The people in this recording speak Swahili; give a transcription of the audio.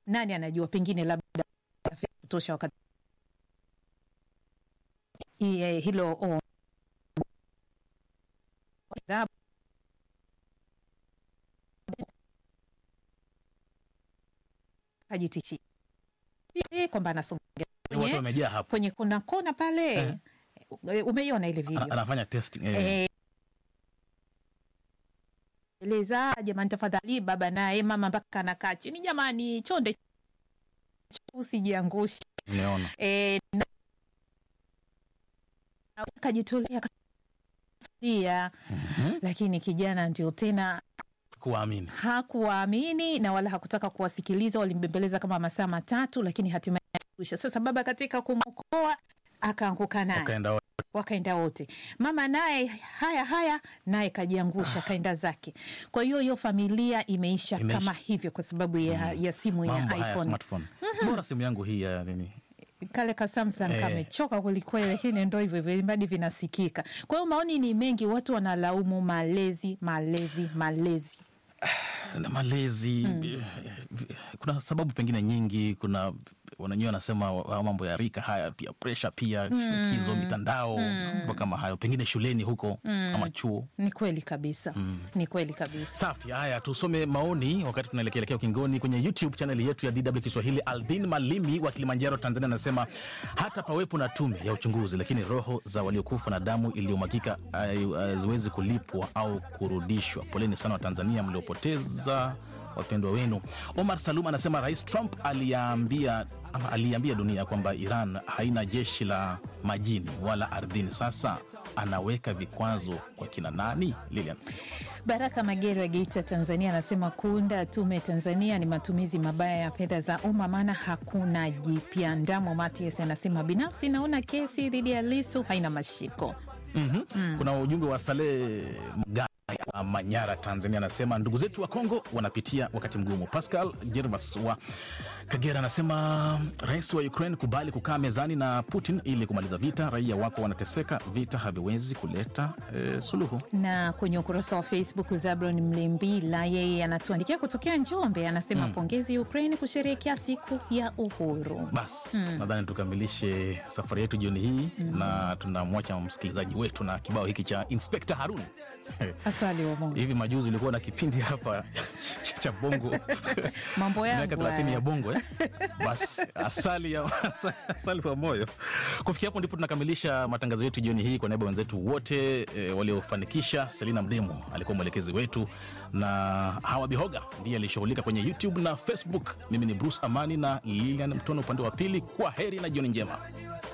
nani anajua, pengine labda fedha kutosha wakati Iye, hilo oh, adhabu ajitishi kwamba anasonga watu kwenye, wamejaa hapo, kwenye kuna kona pale Eh. umeiona ile Ana- video anafanya testing eh. Eh, eleza jamani, tafadhali baba naye mama mpaka anakaa chini, jamani, chonde usijiangushe. Nimeona Eh, na- akajitolea akasaidia, lakini kijana ndio tena kuwaamini hakuwaamini na wala hakutaka kuwasikiliza. Walimbembeleza kama masaa matatu, lakini hatimaye alikwisha. Sasa baba katika kumwokoa akaanguka naye wakaenda wote. wakaenda wote. Mama naye haya haya, naye kajiangusha kaenda zake. Kwa hiyo hiyo familia imeisha, Imeisha. kama hivyo kwa sababu ya, ya simu ya mambo haya iPhone. smartphone. Bora simu yangu hii ya nini Kale ka Samsung Eh. kamechoka kwelikweli, lakini ndo hivyo hivyo, ilimradi vinasikika. Kwa hiyo maoni ni mengi, watu wanalaumu malezi, malezi, malezi. na malezi eh, kuna sababu pengine nyingi kuna wananyewe wanasema wa- mambo ya rika haya pia presha pia shinikizo mitandao mambo kama hayo pengine shuleni huko ama chuo Ni kweli kabisa, ni kweli kabisa. safi haya tusome maoni wakati tunaelekeelekea ukingoni kwenye youtube chaneli yetu ya dw kiswahili aldin malimi wa kilimanjaro tanzania anasema hata pawepo na tume ya uchunguzi lakini roho za waliokufa na damu iliyomwagika hai- haziwezi kulipwa au kurudishwa poleni sana wa tanzania mliopoteza wapendwa wenu omar salum anasema rais trump aliambia ama aliambia dunia kwamba iran haina jeshi la majini wala ardhini sasa anaweka vikwazo kwa kina nani lilian Baraka Magere wa Geita, Tanzania, anasema kuunda tume Tanzania ni matumizi mabaya ya fedha za umma, maana hakuna jipya. Ndamo Matias anasema binafsi naona kesi dhidi ya Lisu haina mashiko. mm-hmm. kuna ujumbe wa Saleh Mgaya Manyara, Tanzania, anasema ndugu zetu wa Kongo wanapitia wakati mgumu. Pascal Jervas wa Kagera anasema rais wa Ukraine kubali kukaa mezani na Putin ili kumaliza vita, raia wako wanateseka, vita haviwezi kuleta eh, suluhu. Na kwenye ukurasa wa Facebook, Zabron Mlimbila yeye anatuandikia kutokea Njombe, anasema pongezi Ukraine kusherehekea siku ya uhuru. Basi nadhani tukamilishe safari yetu jioni hii na tunamwacha msikilizaji wetu na kibao hiki cha Inspector Harun. Asali wa Mungu, Hivi majuzi ulikuwa na kipindi hapa cha bongo mambo yangu miaka thelathini haya. ya bongo eh? Basi asali ya asali wa moyo. Kufikia hapo ndipo tunakamilisha matangazo yetu jioni hii. Kwa niaba ya wenzetu wote e, waliofanikisha, Selina Mdemo alikuwa mwelekezi wetu na Hawa Bihoga ndiye alishughulika kwenye YouTube na Facebook. Mimi ni Bruce Amani na Lilian Mtono upande wa pili. Kwa heri na jioni njema.